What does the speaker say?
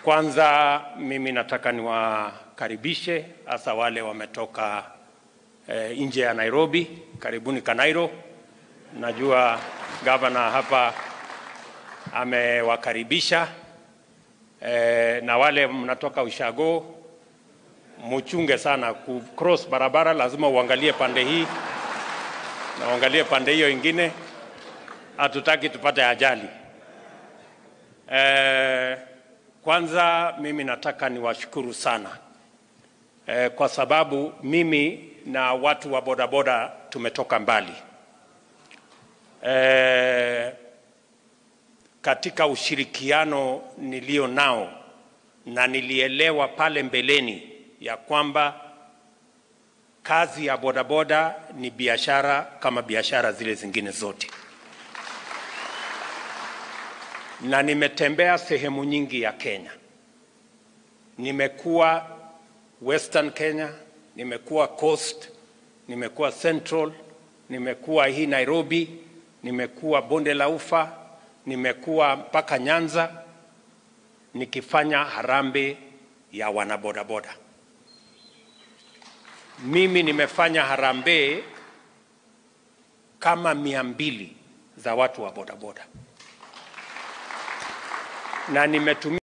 Kwanza mimi nataka niwakaribishe hasa wale wametoka eh, nje ya Nairobi. Karibuni Kanairo. Najua gavana hapa amewakaribisha eh, na wale mnatoka Ushago muchunge sana ku cross barabara, lazima uangalie pande hii na uangalie pande hiyo ingine, hatutaki tupate ajali. Eh, kwanza mimi nataka niwashukuru sana eh, kwa sababu mimi na watu wa bodaboda tumetoka mbali eh, katika ushirikiano nilio nao na nilielewa pale mbeleni ya kwamba kazi ya bodaboda ni biashara kama biashara zile zingine zote, na nimetembea sehemu nyingi ya Kenya. Nimekuwa Western Kenya, nimekuwa Coast, nimekuwa Central, nimekuwa hii Nairobi, nimekuwa Bonde la Ufa, nimekuwa mpaka Nyanza nikifanya harambee ya wanabodaboda. Mimi nimefanya harambee kama mia mbili za watu wa bodaboda na nimetumia